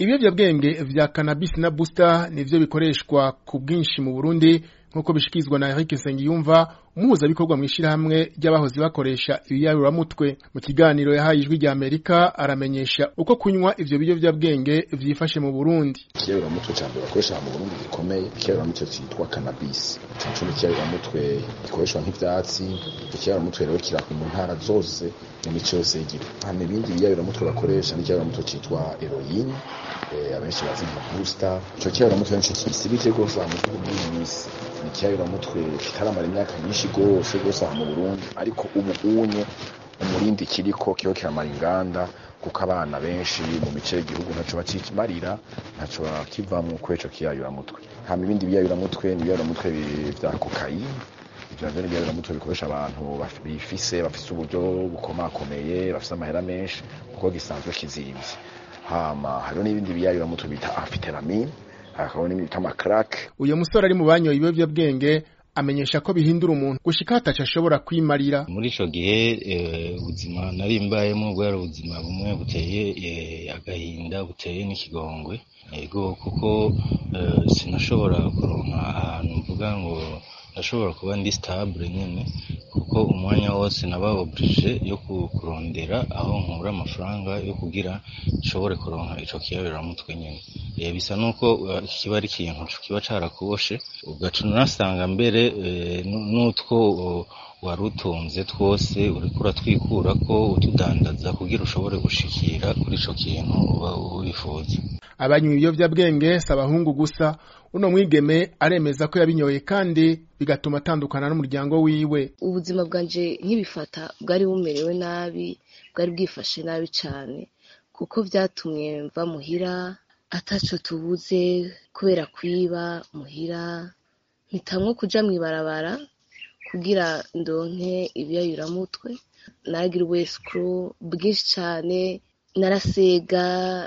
ibiyovyabwenge vya cannabis na booster nivyo bikoreshwa ku bwinshi mu Burundi nk'uko bishikizwa na Eric Nsengiyumva umuhuzabikorwa mw'ishirahamwe ry'abahoze bakoresha ibiyaburamutwe mu kiganiro yahaye ijwi rya Amerika aramenyesha uko kunywa ivyo biyovyabwenge vyifashe mu Burundi ikiyaburamutwe ca mbere bakoresha mu Burundi gikomeye ikiyaburamutwe citwa cannabis ico ni ikiyaburamutwe gikoreshwa nk'ivyatsi ikiyaburamutwe rero kira mu ntara zose mu mico yose y'igihugu hama ibindi biyaburamutwe bakoresha ni ikiyaburamutwe citwa heroine abenshi bazi nka booster ico kiyaburamutwe nico kisibije gose mu gihugu muri misi ni ikiyaburamutwe kitaramara imyaka myinshi gose gose aha mu Burundi ariko ubu unye umurindi kiriko kiho kiramara inganda kuko abana benshi mu mice y'igihugu ntaco bacimarira ntaco bakivamwo kweco kiyayuramutwe hama ibindi biyayuramutwe ni ibiyayuramutwe vya kokayine ivyo navyo ni ibiyayuramutwe bikoresha abantu bifise bafise uburyo bukomakomeye bafise amahera menshi kuko gisanzwe kizimvye hama hariho n'ibindi biyayuramutwe bita amfiteramine hakabaho n'ibindi bita amakrake uyo musore ari mu banyoye ibiyovyabwenge amenyesha ko bihindura umuntu gushika hataco ashobora kwimarira muri ico gihe ubuzima nari mbayemo bwari ubuzima bumwe buteye agahinda buteye n'ikigongwe ego kuko sinashobora kuronka ahantu mvuga ngo ndashobora kuba ndi stable nyene kuko umwanya wose naba oblige yo kurondera aho nkura amafaranga yo kugira nshobore kuronka ico kiyabiramutwe nyene bisa nuko kiba ari ikintu kiba carakuboshe ugaca unasanga mbere n'utwo wari utunze twose uriko uratwikura ko utudandaza kugira ushobore gushikira kuri ico kintu uba wifuza abanywa ibiyovyabwenge si abahungu gusa uno mwigeme aremeza ko yabinyoye kandi bigatuma atandukana n'umuryango wiwe ubuzima bwanje nk'ibifata bwari bumerewe nabi bwari bwifashe nabi cane kuko vyatumye mva muhira ataco tubuze kubera kwiba muhira mpitamwo kuja mw'ibarabara kugira ndonke ibiyayuramutwe naragira ubwesikuru bwinshi cane narasega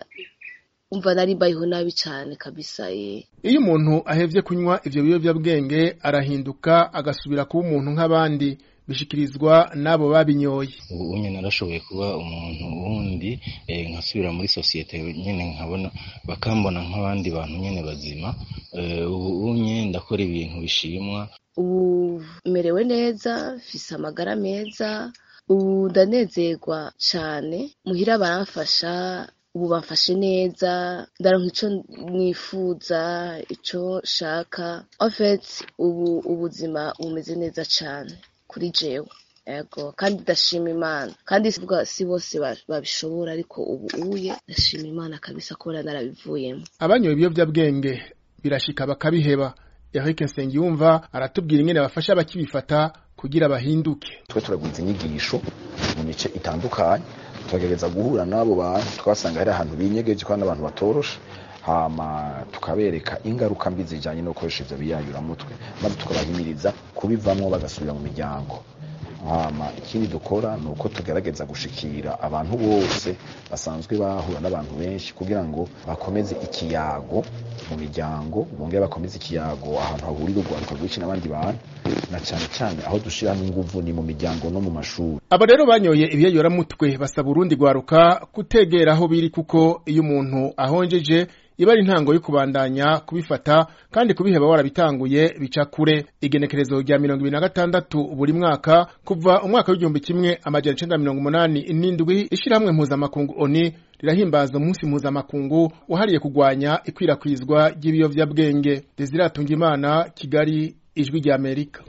umva nari mbayeho nabi cane kabisa ye iyo umuntu ahevye kunywa ivyo biyovyabwenge arahinduka agasubira kuba umuntu nk'abandi bishikirizwa n'abo babinyoye ubu unye narashoboye kuba umuntu wundi nkasubira muri sosiyete nyene nkabona bakambona nk'abandi bantu nyene bazima ubu unye ndakora ibintu bishimwa ubu merewe neza mfise amagara meza ubu ndanezerwa cane muhira baramfasha ubu bamfashe neza ndaronka ico nifuza ico shaka en fait ubu ubuzima bumeze neza cane kuri jewe ego kandi ndashima imana kandi sivuga si bose babishobora ariko ubu uye ndashima imana kabisa kubona narabivuyemo abanyoye ibiyovyabwenge birashika bakabiheba Eric Nsengiyumva aratubwira ingene bafasha abakibifata kugira bahinduke twe turagwiza inyigisho mu mice itandukanye tukagerageza guhura n'abo bantu twasanga hari ahantu binyegeje kandi abantu batoroshe hama tukabereka ingaruka mbi zijanye no gukoresha ivyo biyayuramutwe maze tukabahimiriza kubivamwo bagasubira mu miryango hama ikindi dukora ni uko tugerageza gushikira abantu bose basanzwe bahura n'abantu benshi kugira ngo bakomeze ikiyago mu miryango bongere bakomeze ikiyago ahantu hahurira urwaruka rwinshi n'abandi bantu na cane cane aho dushiramo inguvu ni mu miryango no mu mashuri abo rero banyoye ibiyayoramutwe basaba urundi rwaruka kutegera aho biri kuko iyo umuntu ahonjeje iba ari intango yo kubandanya kubifata kandi kubiheba warabitanguye bica kure igenekerezo rya mirongo ibiri na gatandatu buri mwaka kuva umwaka w'igihumbi kimwe amajana icenda mirongo umunani n'indwi ishirahamwe mpuzamakungu oni rirahimbaza umunsi mpuzamakungu wahariye kugwanya ikwirakwizwa ry'ibiyovyabwenge Desire Atungimana Kigali ijwi ry'Amerika